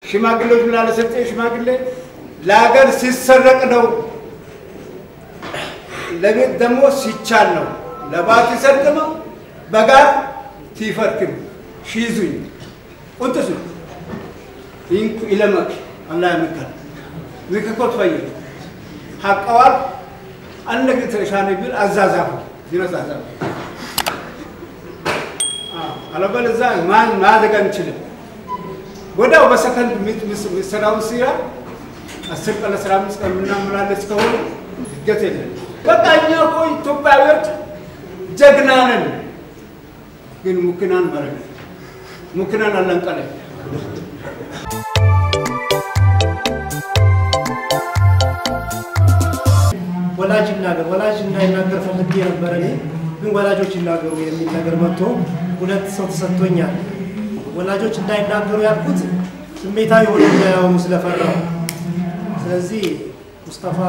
ሽማግሌዎች ምን አለ ሰጤ ሽማግሌ ለሀገር ሲሰረቅ ነው፣ ለቤት ደግሞ ሲቻል ነው። ለባት ይሰርቅማ በጋር ቲፈርክም ሺዙኝ ቁንጥሱ ይንኩ ይለመክ አላህ ያምካል ዝክኮት ፈየ ሀቀዋል አነግ ተሻነ ቢል አዛዛፉ ይነሳዛፉ አለበለዚያ ማን ማድረግ አንችልም። ወዲያው በሰከንድ የሚሰራውን ስራ አስር ቀን አስራ አምስት ቀን ምናምናለች ከሆነ እድገት የለም። በቃ እኛ እኮ ኢትዮጵያዊዎች ጀግና ነን፣ ግን ሙክናን መረግ ሙክናን አለንቀለ ወላጅ ይናገር ወላጅ እንዳይናገር ፈልጌ ነበረ እኔ ግን ወላጆች ይናገሩ የሚል ነገር መጥቶ ሁለት ሰው ተሰጥቶኛል። ወላጆች እንዳይናገሩ ያልኩት ስሜታዊ ሆነ እንዳይሆኑ ስለፈራው። ስለዚህ ሙስጠፋ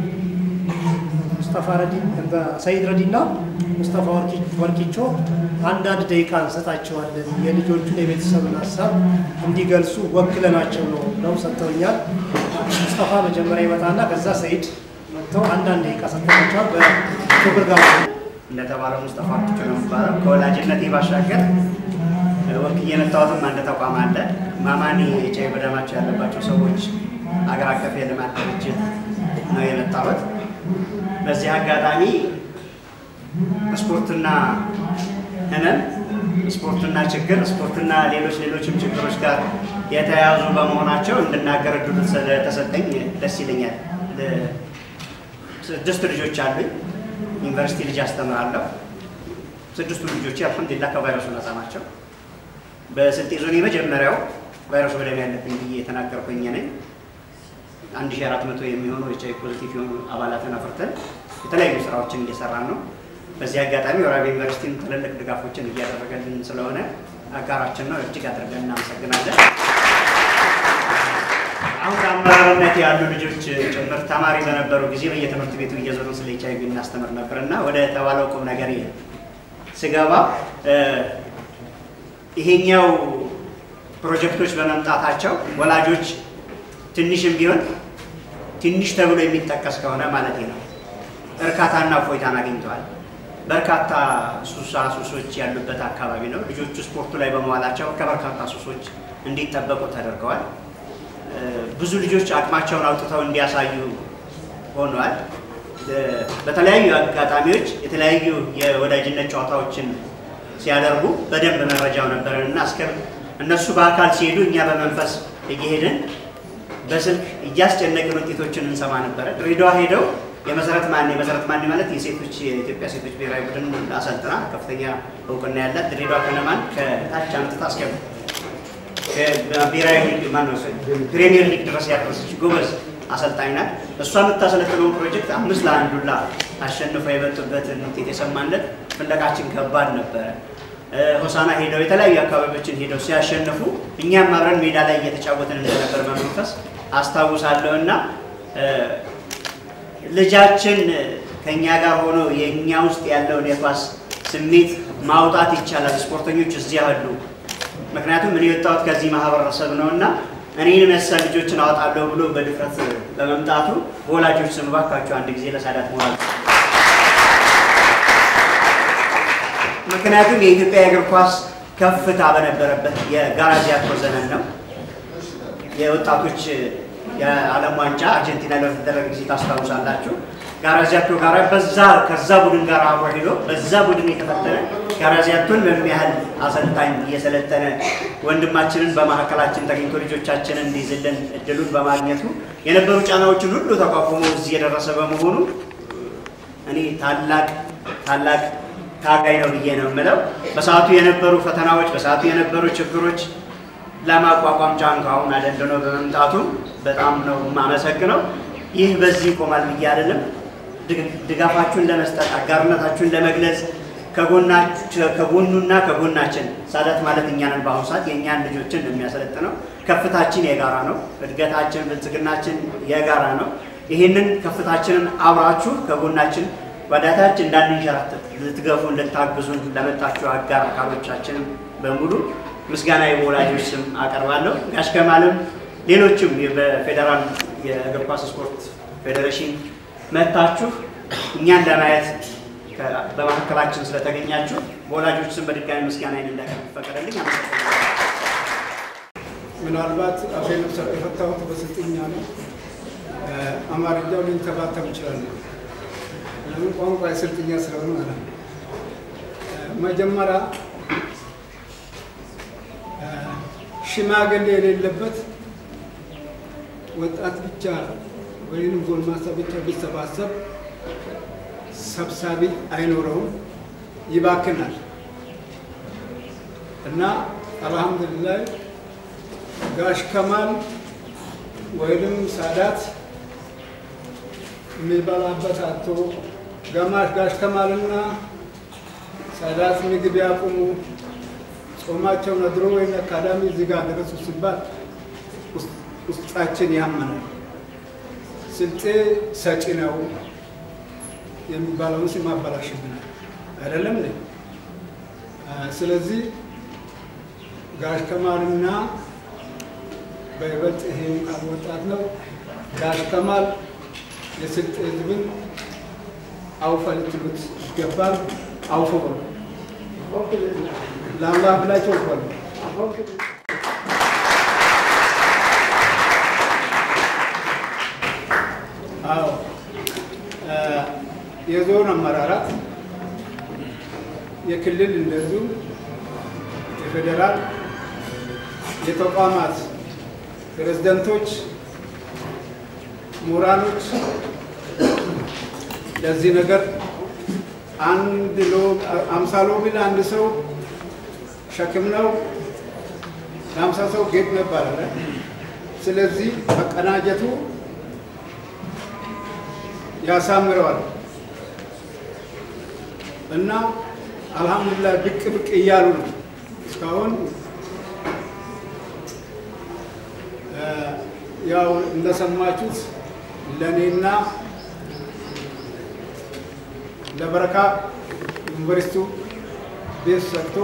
ሙስጠፋ ረዲ ሰይድ ረዲና ሙስጠፋ ወርቂቾ አንዳንድ ደቂቃ እንሰጣቸዋለን የልጆቹን የቤተሰብን ሀሳብ እንዲገልጹ ወክለናቸው ነው ነው ሰጥተውኛል። ሙስጠፋ መጀመሪያ ይመጣና ከዛ ሰይድ መጥተው አንዳንድ ደቂቃ ሰጥተናቸዋል። በክብር ጋር እንደተባለው ሙስጠፋ ወርቂቾ ነው የሚባለው። ከወላጅነቴ ባሻገር ወክዬ የመጣሁትም አንድ ተቋም አለ። ማማኒ ኤች አይ ቪ በደማቸው ያለባቸው ሰዎች አገር አቀፍ የልማት ድርጅት ነው የመጣሁት። በዚህ አጋጣሚ ስፖርትና ህመም፣ ስፖርትና ችግር፣ ስፖርትና ሌሎች ሌሎችም ችግሮች ጋር የተያያዙ በመሆናቸው እንድናገር እድሉ ስለተሰጠኝ ደስ ይለኛል። ስድስት ልጆች አሉኝ። ዩኒቨርሲቲ ልጅ አስተምራለሁ። ስድስቱ ልጆች አልሐምዱሊላህ ከቫይረሱ ነፃ ናቸው። በስልጤ ዞን የመጀመሪያው ቫይረሱ በደም ያለብኝ ብዬ የተናገርኩኝ ነኝ። አንድ ሺህ አራት መቶ የሚሆኑ ኤች አይ ቪ ፖዚቲቭ የሆኑ አባላትን አፍርተን የተለያዩ ስራዎችን እየሰራን ነው። በዚህ አጋጣሚ ወራቤ ዩኒቨርሲቲም ትልልቅ ድጋፎችን እያደረገልን ስለሆነ አጋራችን ነው። እጅግ አድርገን እናመሰግናለን። አሁን በአመራርነት ያሉ ልጆች ጭምር ተማሪ በነበሩ ጊዜ በየትምህርት ቤቱ እየዞርን ስለ ኤች አይ ቪ እናስተምር ነበር እና ወደ ተባለው ቁም ነገር ስገባ ይሄኛው ፕሮጀክቶች በመምጣታቸው ወላጆች ትንሽም ቢሆን ትንሽ ተብሎ የሚጠቀስ ከሆነ ማለት ነው እርካታና እፎይታን አግኝተዋል። በርካታ ሱሳ ሱሶች ያሉበት አካባቢ ነው። ልጆቹ ስፖርቱ ላይ በመዋላቸው ከበርካታ ሱሶች እንዲጠበቁ ተደርገዋል። ብዙ ልጆች አቅማቸውን አውጥተው እንዲያሳዩ ሆነዋል። በተለያዩ አጋጣሚዎች የተለያዩ የወዳጅነት ጨዋታዎችን ሲያደርጉ በደንብ መረጃው ነበረን እና እስከ እነሱ በአካል ሲሄዱ እኛ በመንፈስ እየሄድን በስልክ እያስጨነቅን ውጤቶችን እንሰማ ነበረ። ድሬዳዋ ሄደው የመሰረት ማኔ መሰረት ማኔ ማለት የሴቶች የኢትዮጵያ ሴቶች ብሔራዊ ቡድን አሰልጥና ከፍተኛ እውቅና ያላት ድሬዳዋ ከነማን ከታች አምጥታ እስከ ብሔራዊ ሊግ ማነው ፕሪሚየር ሊግ ድረስ ያደረሰች ጎበዝ አሰልጣኝ ናት። እሷ የምታሰለጥነውን ፕሮጀክት አምስት ለአንዱላ አሸንፈው የመጡበትን ውጤት የሰማንለት ፍለቃችን ከባድ ነበረ። ሆሳና ሄደው የተለያዩ አካባቢዎችን ሄደው ሲያሸንፉ እኛም አብረን ሜዳ ላይ እየተጫወትን እንደነበር በመንፈስ አስታውሳለሁ እና ልጃችን ከእኛ ጋር ሆኖ የእኛ ውስጥ ያለውን የኳስ ስሜት ማውጣት ይቻላል። ስፖርተኞች እዚህ አሉ። ምክንያቱም እኔ የወጣሁት ከዚህ ማህበረሰብ ነው እና እኔን መሰል ልጆችን አወጣለሁ ብሎ በድፍረት በመምጣቱ በወላጆች ስም እባካችሁ አንድ ጊዜ ለሳዳት ሞራል ምክንያቱም የኢትዮጵያ የእግር ኳስ ከፍታ በነበረበት የጋራዚያቶ ዘመን ነው። የወጣቶች የዓለም ዋንጫ አርጀንቲና ላይ በተደረገ ጊዜ ታስታውሳላችሁ። ጋራዚያቶ ጋር በዛ ከዛ ቡድን ጋር አብሮ ሄዶ በዛ ቡድን የተፈተነ ጋራዚያቶን በምን ያህል አሰልጣኝ እየሰለጠነ ወንድማችንን በመካከላችን ተገኝቶ ልጆቻችንን እንዲይዝልን እድሉን በማግኘቱ የነበሩ ጫናዎችን ሁሉ ተቋቁሞ እዚህ የደረሰ በመሆኑ እኔ ታላቅ ታላቅ ታጋይ ነው ብዬ ነው የምለው። በሰዓቱ የነበሩ ፈተናዎች፣ በሰዓቱ የነበሩ ችግሮች ለማቋቋም ጫንቃውን አደንድኖ በመምጣቱ በጣም ነው የማመሰግነው። ይህ በዚህ ይቆማል ብዬ አይደለም። ድጋፋችሁን ለመስጠት አጋርነታችሁን ለመግለጽ ከጎኑና ከጎናችን ሳዳት ማለት እኛ ነን። በአሁኑ ሰዓት የእኛን ልጆችን የሚያሰለጥነው ከፍታችን የጋራ ነው። እድገታችን፣ ብልጽግናችን የጋራ ነው። ይህንን ከፍታችንን አብራችሁ ከጎናችን ወዳታች እንዳንንሸራተት ልትገፉን፣ ልታግዙን ለመጣችሁ አጋር አካሎቻችን በሙሉ ምስጋና የወላጆች ስም አቀርባለሁ። ጋሽ ከማልም ሌሎችም በፌዴራል የእግር ኳስ ስፖርት ፌዴሬሽን መጥታችሁ እኛን ለማየት በመካከላችን ስለተገኛችሁ በወላጆች ስም በድጋሚ ምስጋናዬን እንዳቀርብ ፈቀደልኝ። አመሰግናለሁ። ምናልባት አፌን የፈታሁት በስልጥኛ ነው። አማርኛው ልንተባተም ይችላል። ለምን ቋንቋ የስልጥኛ ስለሆነ ማለት ነው። መጀመሪያ ሽማግሌ የሌለበት ወጣት ብቻ ወይም ጎልማሳ ብቻ ቢሰባሰብ ሰብሳቢ አይኖረውም፣ ይባክናል። እና አልሐምዱሊላህ ጋሽ ከማል ወይንም ሳዳት የሚበላበት አቶ ገማሽ ጋሽ ከማልና ሳዳት ምግብ ያቁሙ ጾማቸው ነድሮ ወይም አካዳሚ እዚህ ጋር ደረሱ ሲባል ውስጣችን ያመናል። ስልጤ ሰጪ ነው የሚባለውን ስም አበላሽብናል። አይደለም ነ ስለዚህ ጋሽ ከማልና በይበልጥ ይሄም ቃል ወጣት ነው ጋሽ ከማል የስልጤ ህዝብን አውፈ ልትሉት ይገባል። አውፎ በሉ ለአላህ ብላቸው በሉ። አዎ የዞን አመራራት የክልል እንደዚሁ የፌዴራል የተቋማት ፕሬዝደንቶች፣ ምሁራኖች ለዚህ ነገር አንድ ሎ አምሳ ሎሚ ለአንድ ሰው ሸክም ነው፣ ለአምሳ ሰው ጌጥ ነው ይባላል። ስለዚህ መቀናጀቱ ያሳምረዋል እና አልሐምዱሊላህ ብቅ ብቅ እያሉ ነው እስካሁን ያው እንደሰማችሁት ለእኔና ለበረካ ዩኒቨርሲቲው ቤት ሰጥቶ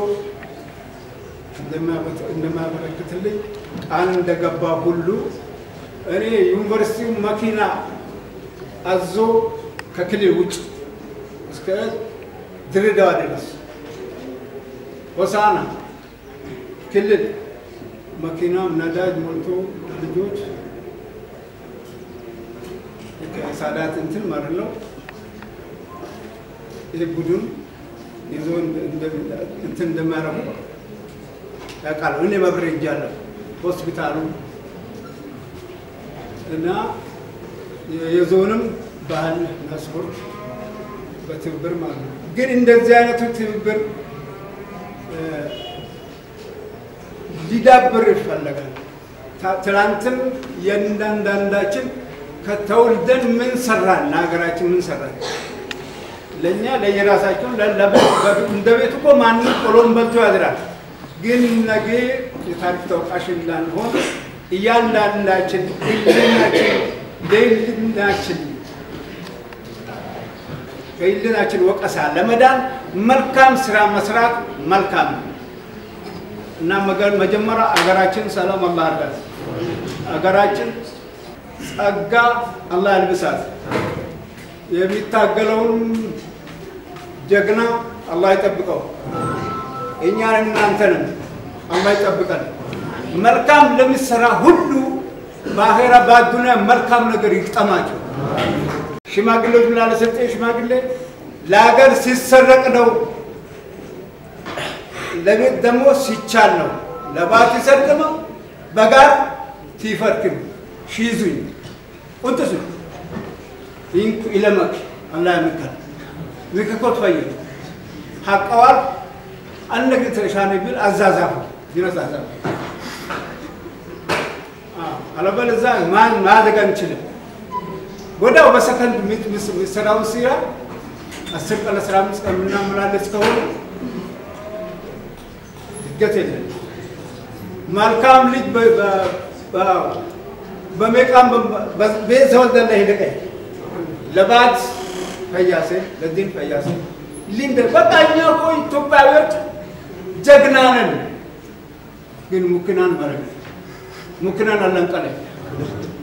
እንደማያበረክትልኝ ቃል እንደገባ ሁሉ እኔ ዩኒቨርሲቲው መኪና አዞ ከክልል ውጭ እስከ ድሬዳዋ ድረስ ሆሳና ክልል መኪናም ነዳጅ ሞልቶ ልጆች ከሳዳት እንትን ማለት ነው። ይህ ቡድን ይዞ እንትን እንደሚያደርጉ ያውቃሉ። እኔ መብሬ እጃለሁ ሆስፒታሉ እና የዞንም ባህል እና ስፖርት በትብብር ማለት ነው። ግን እንደዚህ አይነቱ ትብብር ሊዳብር ይፈለጋል። ትናንትም የእንዳንዳንዳችን ከተወልደን ምን ሰራን፣ ለሀገራችን ምን ሰራን፣ ለእኛ ለየራሳቸው እንደ ቤት እኮ ማንም ቆሎም በልቶ ያድራል። ግን ነገ የታሪክ ተወቃሽ እንዳንሆን እያንዳንዳችን ህልናችን ለህልናችን ከህልናችን ወቀሳ ለመዳን መልካም ስራ መስራት መልካም ነው እና መጀመሪያ አገራችን ሰላም አላህ አድርጋት። አገራችን ጸጋ አላህ ያልብሳት። የሚታገለውን ጀግና አላህ ይጠብቀው። እኛን እናንተንም አላህ ይጠብቀን። መልካም ለሚሰራ ሁሉ በአኼራ በአዱንያ መልካም ነገር ይግጠማቸው። ሽማግሌዎች ላለ ሰጠ ሽማግሌ ለሀገር ሲሰረቅ ነው፣ ለቤት ደግሞ ሲቻል ነው። ለባት ይሰርቅመው በጋር ቲፈርክም ሺዙኝ ቁንጥሱ ይንኩ ኢለመክ አላህ ያምካል ዝክኮት ፈይ ሐቀዋል አነግ ተሻነ ቢል አዛዛፉ ይነዛዛፉ አለበለዚያ ማን ማድረግ አንችልም። ወዲያው በሰከንድ የሚሰራውን ስራ አስር ቀን አስራ አምስት ቀን የምናመላለስ ከሆነ እድገት የለም። መልካም ልጅ በሜቃም ቤት ተወልደለ ሄደቀኝ ለባት ፈያሴ ለዲን ፈያሴ ሊንደ በቃ እኛ እኮ ኢትዮጵያዊዎች ጀግና ነን፣ ግን ሙክናን መረግ ሙክነን አለንቀለ